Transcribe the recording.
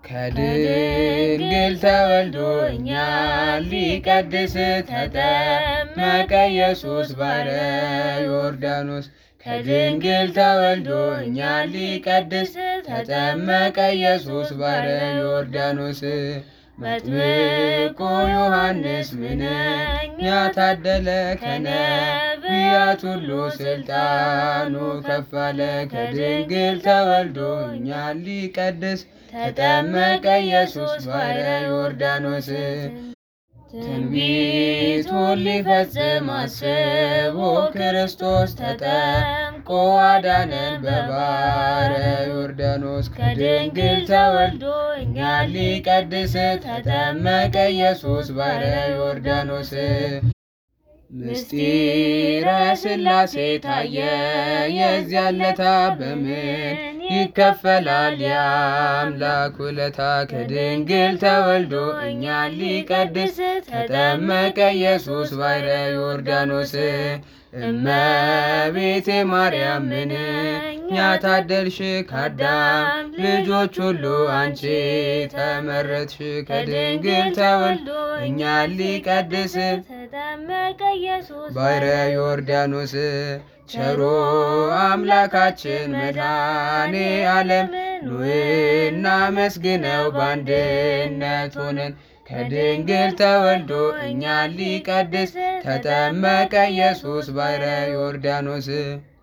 ከድንግል ተወልዶ እኛን ሊቀድስ ተጠመቀ ኢየሱስ ባሕረ ዮርዳኖስ ከድንግል ተወልዶ እኛን ሊቀድስ ተጠመቀ ኢየሱስ ባሕረ ዮርዳኖስ መጥምቁ ዮሐንስ ምንኛ ታደለ ከነቢያት ሁሉ ስልጣኑ ከፍ አለ ከድንግል ተወልዶ እኛን ሊቀድስ ተጠመቀ ኢየሱስ ባሕረ ዮርዳኖስ ትንቢቱን ሊፈጽም አስቦ ክርስቶስ ተጠምቆ አዳነን በባሕረ ዮርዳኖስ ከድንግል ተወልዶ እኛን ሊቀድስ ተጠመቀ ኢየሱስ ባሕረ ዮርዳኖስ ምስጢረ ሥላሴ ታየ የዚያን ለታ በምን ይከፈላል የአምላክ ውለታ ከድንግል ተወልዶ እኛን ሊቀድስ ተጠመቀ ኢየሱስ ባሕረ ዮርዳኖስ እመቤቴ ማርያም ምንኛ ታደልሽ ከአዳም ልጆች ሁሉ አንቺ ተመረጥሽ ከድንግል ተወልዶ እኛን ሊቀድስ ተጠመቀ ኢየሱስ ባሕረ ዮርዳኖስ ቸሮ አምላካችን መድኃኔ ዓለም ኑ እናመስግነው በአንድነት ሆነን ከድንግል ተወልዶ እኛን ሊቀድስ ተጠመቀ ኢየሱስ ባሕረ ዮርዳኖስ